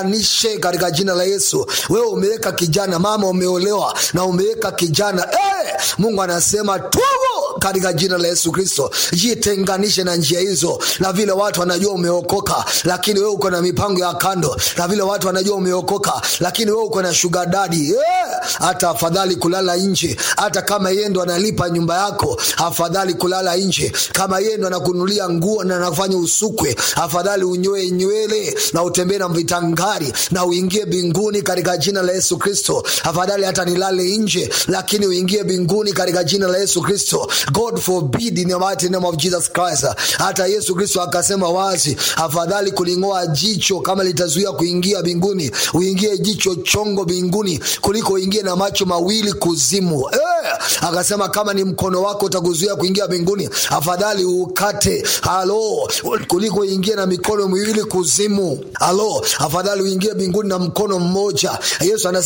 nishe katika jina la Yesu. Wewe umeweka kijana, mama umeolewa na umeweka kijana eh, Mungu anasema tubu katika jina la Yesu Kristo. Jitenganishe na njia hizo, na vile watu wanajua umeokoka, lakini wewe uko na mipango ya kando, na vile watu wanajua umeokoka, lakini wewe uko na sugar daddy eh, hata afadhali kulala nje, hata kama yeye ndo analipa nyumba yako, afadhali kulala nje. Kama yeye ndo anakunulia nguo na anafanya usukwe, afadhali unyoe nywele na utembee na vitangari na uingie binguni katika jina la Yesu Kristo. Afadhali hata nilale nje, lakini uingie binguni katika jina la Yesu Kristo. God forbid in the mighty name of Jesus Christ. Hata Yesu Kristo akasema wazi, afadhali kuling'oa jicho kama litazuia kuingia binguni, uingie jicho chongo binguni kuliko uingie na macho mawili kuzimu. Eh, akasema kama ni mkono wako utakuzuia kuingia binguni, afadhali ukate. Halo, kuliko uingie na mikono miwili kuzimu. Halo, afadhali uingie binguni na mkono mmoja. Yesu anasema